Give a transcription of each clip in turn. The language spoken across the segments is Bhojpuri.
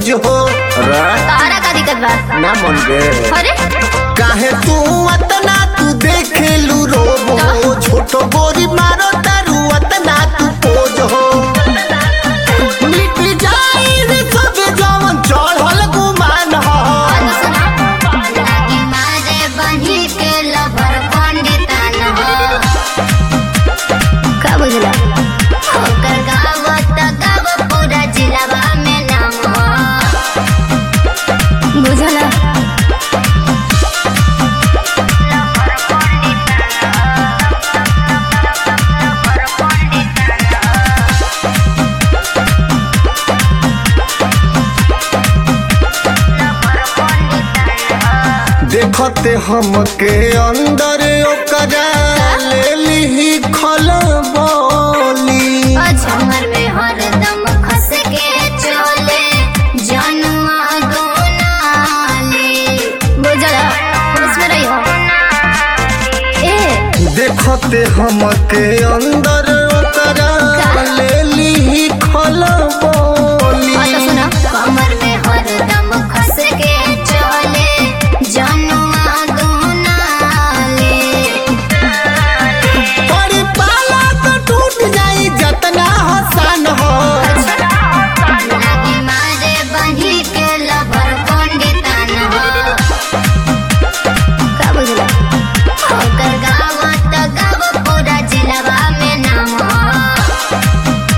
खोज हो रे तारा का दिक्कत बा ना मन गे अरे काहे तू अतना तू देखेलू रोबो छोटो गोरी मारो तारू अतना तू पोज हो मिट जाई रे सब जवन चढ़ल गुमान हो लागी मारे बनी के लभर पंडितान हो का बुझला ओकर गाँव त गाँव पूरा जिलावा में नाम हो बुझला देखते हमके अंदर ओकरा ले ली खलबली झमर में हरदम खस के चले जनुआ गोनाले बुझला होश में रही हो ए देखते हमके अंदर ओकरा ले ली हाँ तो खलबली सुना कमर में हरदम खस के चले जनुआ गोनाले बड़ी पाला तो टूट जाई जतना हसन हो लागी मारे बनी के लभर पंडितान हो का बुझला ओकर गाँव त गाँव पूरा जिलावा में नाम हो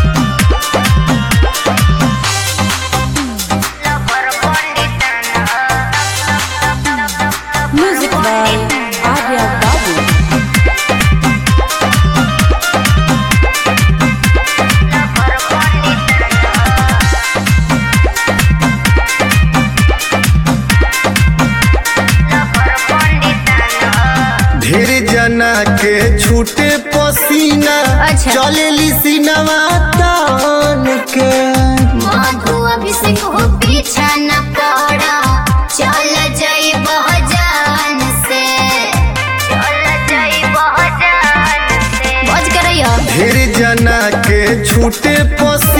Music by Arya Babu. ढेर जना के छूटे पसीना अच्छा। चलेली सिनवा तान के मधु अभिषेक हो पीछा न पड़ा चल जाई बहजान से चल जाई बहजान से बज कर रही हो ढेर जना के छूटे पसीना